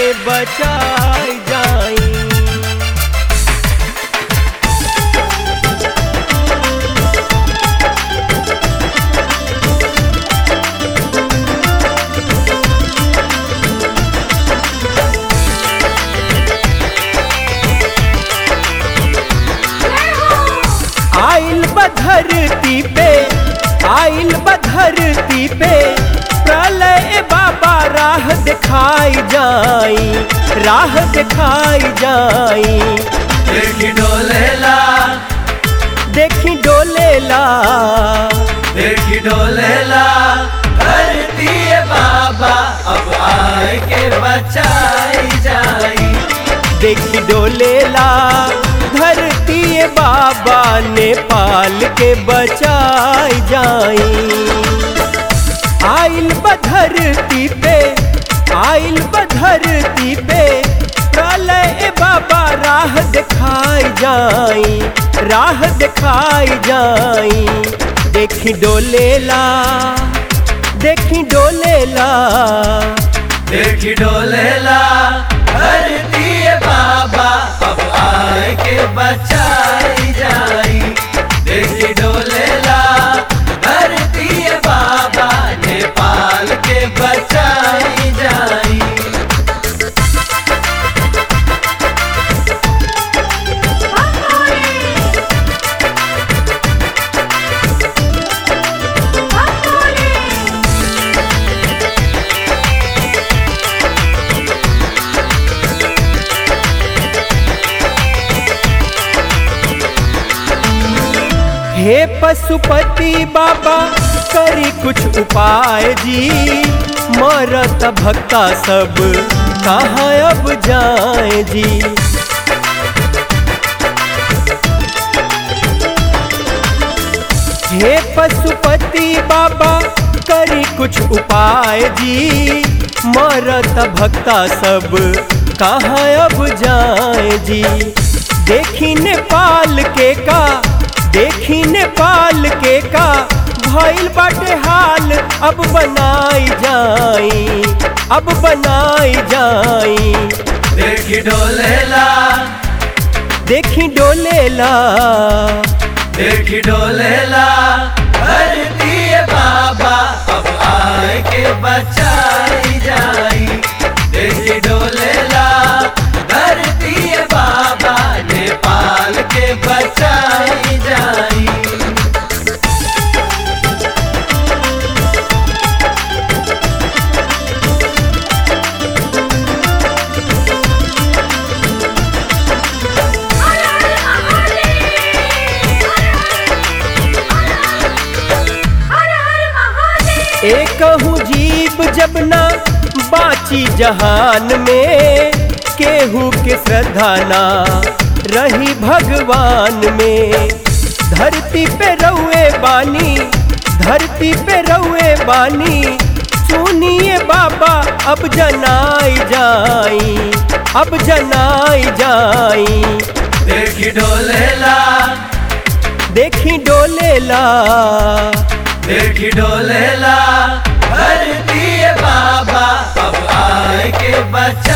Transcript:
के बचाई जाई आइल बधरती पे आइल बधरती पे प्रलय बाबा राह दिखाई जाई राह दिखाई जाई देखी डोलेला देखी डोलेला देखी डोलेला धरती है बाबा अब आए के बचाई जाई देखी डोलेला धरती बाबा नेपाल के बचाई जाई आइल बधरती पे आइल बधरती पे प्रलय बाबा राह दिखाई जाई राह दिखाई जाई देखी डोलेला देखी डोलेला देखी डोलेला धरती है बाबा अब आए के बचाई जाई देखी डोलेला धरती है बाबा नेपाल के बचाई जाई हे पशुपति बाबा करी कुछ उपाय जी मरत भक्ता सब कहाँ अब जाए जी हे पशुपति बाबा करी कुछ उपाय जी मरत भक्ता सब कहाँ अब जाए जी देखी नेपाल के का देखी नेपाल के का भइल बाटे हाल अब बनाई जाई अब बनाई जाई देखी डोलेला देखी डोलेला देखी डोलेला धरती है बाबा अब आए के बचाई जाई देखी डोलेला धरती है बाबा नेपाल के बचाई जाई एक जीव जब ना बाची जहान में केहू के श्रद्धा ना रही भगवान में धरती पे रहुए बानी धरती पे रहुए बानी सुनिए बाबा अब जनाई जाई अब जनाई जाई देखी डोलेला देखी डोलेला देखी डोलेला धरती है बाबा अब आए के बचाई